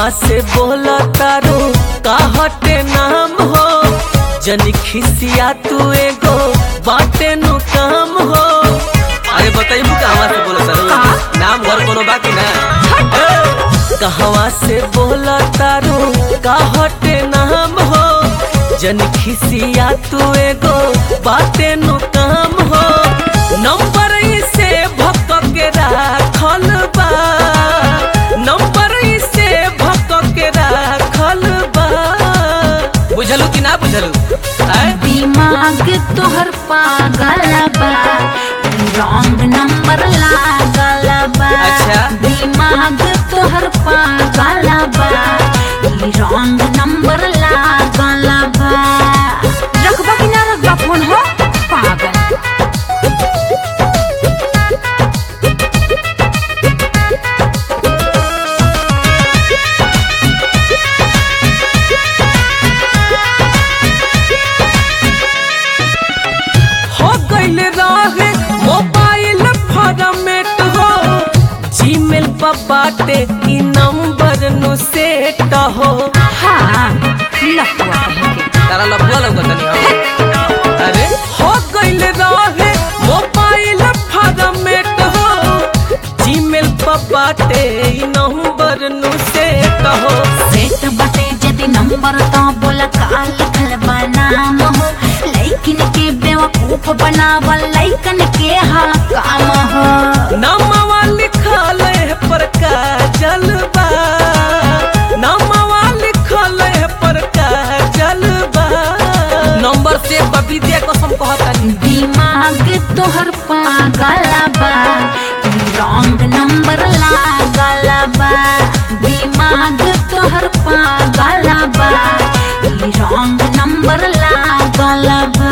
कहवा से बोला तारू का हटे नाम हो जनी खिसिया तू एगो बाटे नु काम हो अरे बताइबू कहवा से बोला तारू नाम घर कोनो बाकी ना ए, कहवा से बोला तारू का हटे नाम हो जन खिसिया तू एगो बाटे नु काम हो नंबर से भक के राखल बा नंबर से भक के राखल बा बुझलू कि ना बुझलू आय दिमाग तोहर पागल बा रॉन्ग नंबर लागल बा अच्छा। दिमाग तोहर पागल बा रॉन्ग नंबर लागल बा रखबा कि ना रखबा फोन हो पागल हो गइल रहे मोबाइल फॉर्मेट हो जीमेल पर बाटे ई नंबर नु सेट हो हाँ लफुआ कहेंगे तारा लफुआ लगत नहीं अरे हो गइल रहे मोबाइल फॉर्मेट हो जीमेल पर बाटे ई नंबर नु सेट हो सेट बटे जदि नंबर तो बोला का लिखल बा नाम हो लइकन के बेवकूफ बनावल लइकन के हाँ काम हो नामवा लिखल है पर का जलबा नामवा लिखल है पर का जलबा नंबर से बबीदिया कसम कहता दिमाग तोहर पागल बा रॉन्ग नंबर लागल बा दिमाग तोहर पागल बा रॉन्ग नंबर लागल बा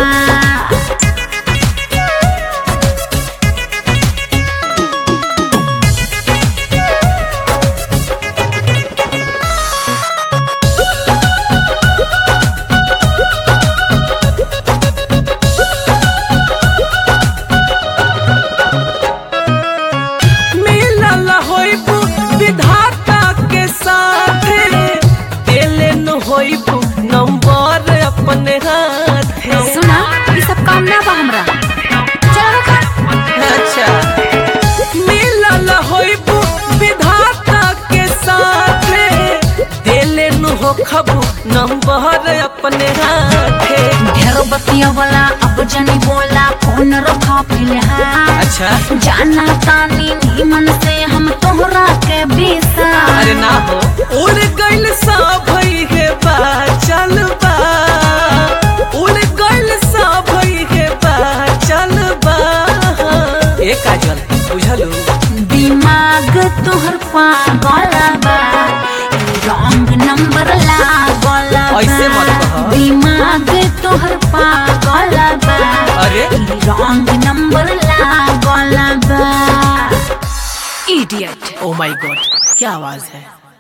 मिलल होइबू विधाता के साथे देले न होइबू नंबर अपने हाथे सुना ये सब काम ना बा हमरा चलो रखा अच्छा मिलल होइबू विधाता के साथे देले न हो खबू नंबर अपने हाथे ढेर बतिया वाला अब जनी बोला फोन रखा फिलहाल अच्छा जाना तानी नीमन से हम तोहरा के बीसा अरे ना हो उड़ गइल सा भई है बा चल बा उड़ गइल सा भई है बा चल बा ए काजल बुझलू दिमाग तोहर पागल बा रॉन्ग नंबर लागल बा ऐसे मत कह। दिमाग तोहर पागल बा अरे रॉन्ग नंबर लागल बा इडियट ओ माय गॉड क्या आवाज है